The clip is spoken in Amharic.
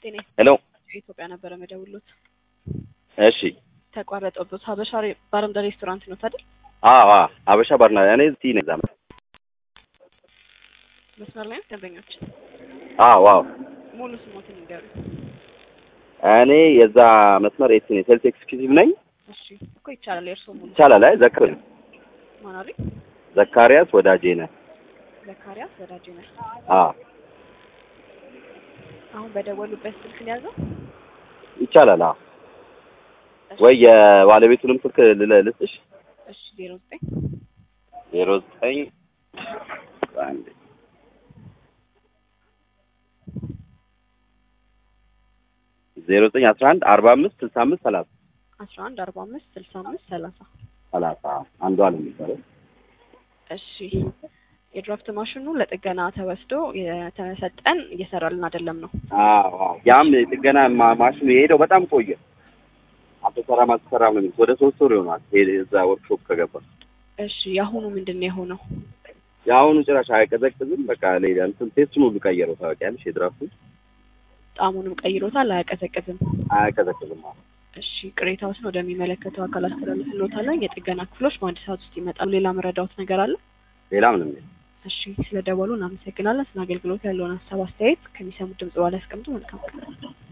ጤና ሄሎ ኢትዮጵያ ነበረ መደውሎት እሺ ተቋረጠበት። ሀበሻ ሬ- ባርና ሬስቶራንት ነው አይደል? አዎ አዎ አበሻ ባርና እኔ እዚህ ነኝ ዛም መስመር ላይ ነው ደንበኞች። አዎ አዎ ሙሉ ስሞትን ይንገሩ። እኔ የዛ መስመር ኤት ነኝ ሴልስ ኤክስኪዩቲቭ ነኝ እሺ እኮ ይቻላል። የእርስዎ ሙሉ ይቻላል አይ ዘክር ማናሪ ዘካሪያስ ወዳጄ ነህ ዘካሪያስ ወዳጄ ነህ። አዎ አሁን በደወሉበት ስልክ ነው ያዘው። ይቻላል አዎ ወይ የባለቤቱንም ስልክ ልለ- ልስጥሽ እሺ ዜሮ ዘጠኝ ዜሮ ዘጠኝ አንድ ዜሮ ዘጠኝ አስራ አንድ አርባ አምስት ስልሳ አምስት ሰላሳ አስራ አንድ አርባ አምስት ስልሳ አምስት ሰላሳ ሰላሳ አንዷ ነው የሚባለው እሺ የድራፍት ማሽኑ ለጥገና ተወስዶ የተሰጠን እየሰራልን አይደለም ነው። አዎ አዎ ያም ጥገና ማ- ማሽኑ የሄደው በጣም ቆየ አልተሰራም አልተሰራም ነው የሚሉት ወደ ሶስት ወር ይሆናል ሄደ እዛ ወርክሾፕ ከገባ እሺ የአሁኑ ምንድን ነው የሆነው? የአሁኑ ጭራሽ አይቀዘቅዝም በቃ ሌላ እንትን ቴስቱን ሁሉ ቀየረው ታውቂያለሽ የድራፍቱን ጣዕሙንም ቀይሮታል፣ አያቀዘቅዝም። አያቀዘቅዝም አዎ እሺ ቅሬታዎችን ወደሚመለከተው አካል አስተላልፍልዎታለን። የጥገና ክፍሎች በአንድ ሰዓት ውስጥ ይመጣሉ። ሌላ መረዳዎት ነገር አለ? ሌላ ምንም የለም እሺ ስለ ደወሉ እናመሰግናለን። ስለ አገልግሎት ያለውን ሀሳብ አስተያየት ከሚሰሙት ድምጽ በኋላ ያስቀምጡ። መልካም ቀን።